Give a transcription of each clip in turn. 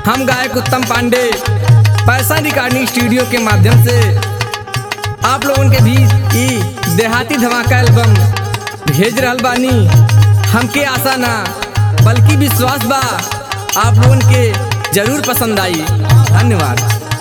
हम गायक उत्तम पांडे पैसा रिकॉर्डिंग स्टूडियो के माध्यम से आप लोगन के भी ई देहाती धमाका एल्बम भेज रहल बानी हमके आशा ना बल्कि विश्वास बा आप लोगन के जरूर पसंद आई धन्यवाद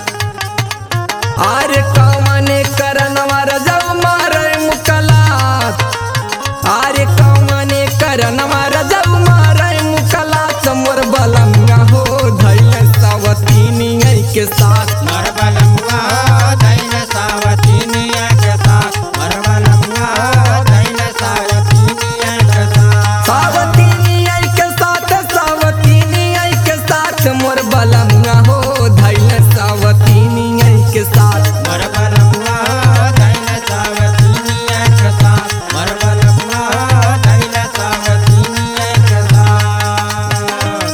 अरे कौने करनवा रजव मारे मुकलात अरे कौने करनवा रजव मारे मुकलात मोर बलंगा हो धैल सावतीनी के साथ मरबलमुआ दैल सावतीनिया के साथ मरबलमुआ दैल सावतीनिया के साथ सावतीनी के साथ सावतीनी के साथ मोर बलंगा हो धैल सावतीनी के साथ मरबलमुआ दैल सावतीनिया के साथ मरबलमुआ दैल सावतीनिया के साथ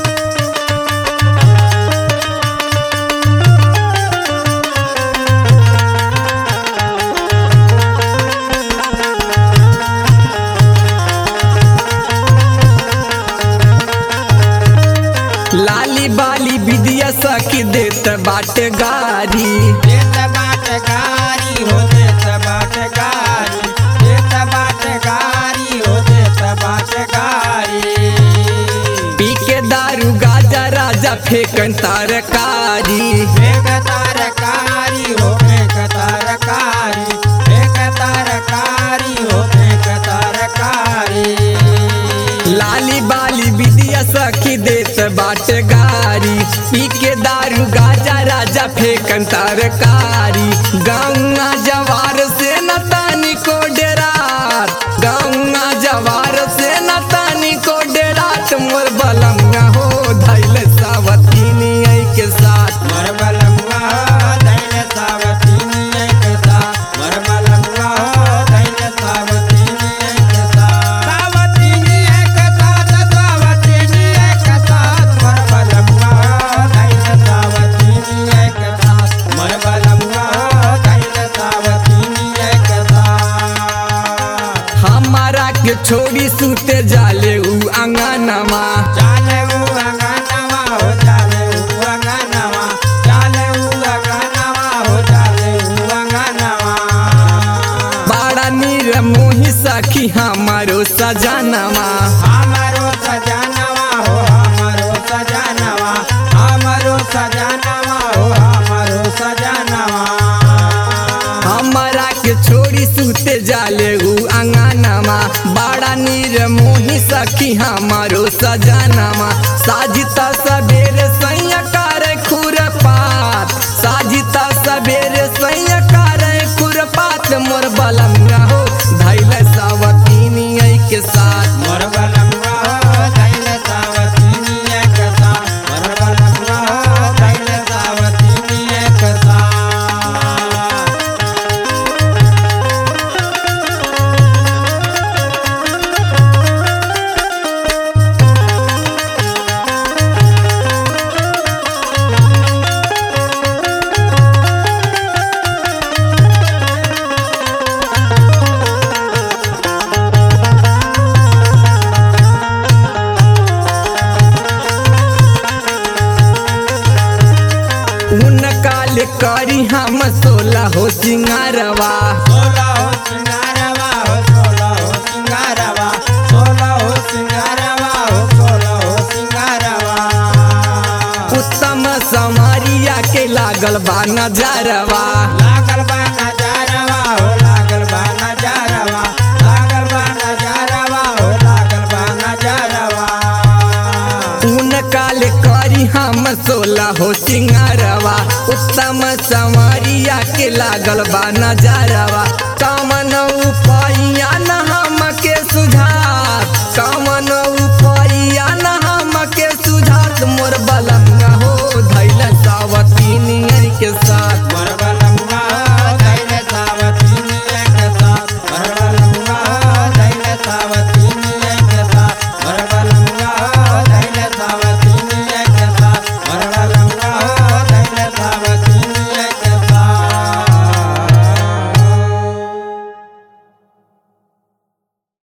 लाली बाली विदिया सखी देत बाटे गारी देत बाटगारी हो देत बाटगारी देत बाटगारी हो देत बाटगारी पी के दारू गाजा राजा फेंकन तरकारी एक तरकारी हो एक तरकारी एक तरकारी हो एक तरकारी लाली बाली विदिया सखी देत बाटे गारी पी के दारू गाजा राजा फेंकन तरकारी गौना जवार से न तानी को डेरात गौना जवार से न तानी को डेरात मोर बलंगा हो धैल सावतीनी के साथ मरबलमुआ दैल सावतीनी एक साथ मरबलमुआ दैल सावतीनी एक साथ सावतीनी एक साथ सावतीनी एक साथ मरबलमुआ दैल सावतीनी एक साथ मरबलमुआ दैल सावतीनी एक साथ हमारा के छोड़ी सुते जाले उ अंगनमा चाले उ अंगनवा हो चाले उ अंगनवा चाले उ अंगनवा हो चाले उ अंगनवा बड़ा नीर मोही सखी हमारो सजनवा हमारो सजनवा हो हमारो सजनवा हमारो सजनवा हो हमारो सजनवा हमारा के छोड़ी सुते जाले उ अंगनमा बड़ा नीर मोही सखी हमारो सजनवा साजिता सबेरे सैया करे खुरपात साजिता सबेरे सैया करे खुरपात मोर बलंगा हो धैल सावतीनी के साथ मोर बलमुआ दैल सावतीनी एक साथ मोर बलमुआ दैल सावतीनी एक साथ उन काल करी हम सोला हो सिंगारवा सोला हो सिंगारवा हो सोला हो सिंगारवा सोला हो सिंगारवा हो सोला हो सिंगारवा उत्तम समारिया के लागल बा नजरवा लागल बा नजारवा हो लागल बा नजारवा लागल बा नजारवा हो लागल बा नजारवा उन काल करी हम सोला हो सिंगारवा उत्तम समारिया के लागल बा नजरवा